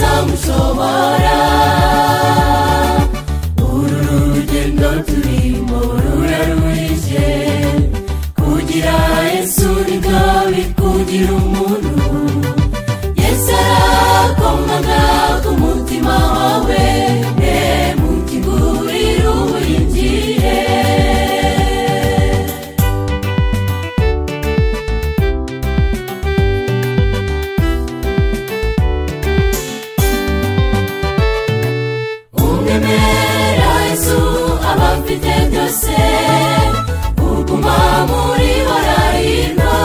ntazamushobora uru rugendo turimo rurarurije kugira yesu nibyo bikugira umuntu yesu arakomanga ku mutima wawe ne mu kiguriro uburingiye umwemera yesu aba afite byose uguma muri horarinda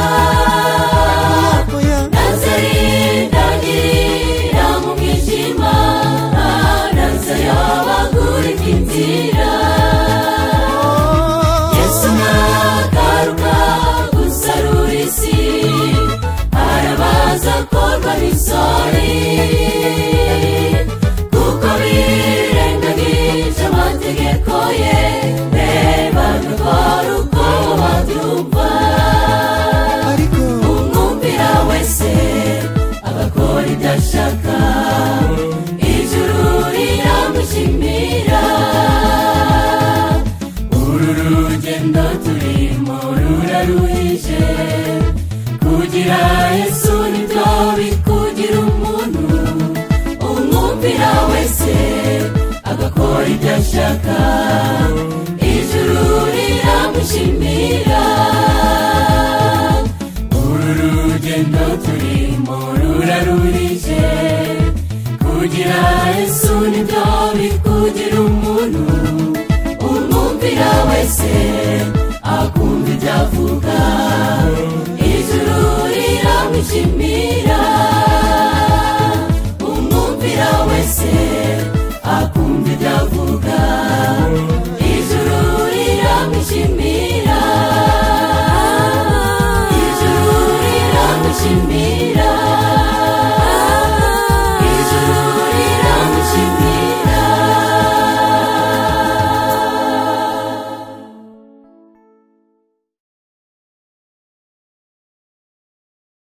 nazarindagira mu mwijima nazayobagurika inzira yesu nagaruka gusarura isi arabaza akorwa n'isori kuko birengagije amategeko ye reba rukora uko babyumva ariko umwumvira wese agakora ibyo ashaka ijuru riramushimira uru rugendo turimo ruraruhije kugira yesu nibyo bikugira umuntu umwumvira wese agakora ibyo ashaka ijuru riramushimira uru rugendo turimo rurarurije kugira yesu nibyo bikugira umuntu umwumvira wese akumva ibyo avuga ijuru riramushimira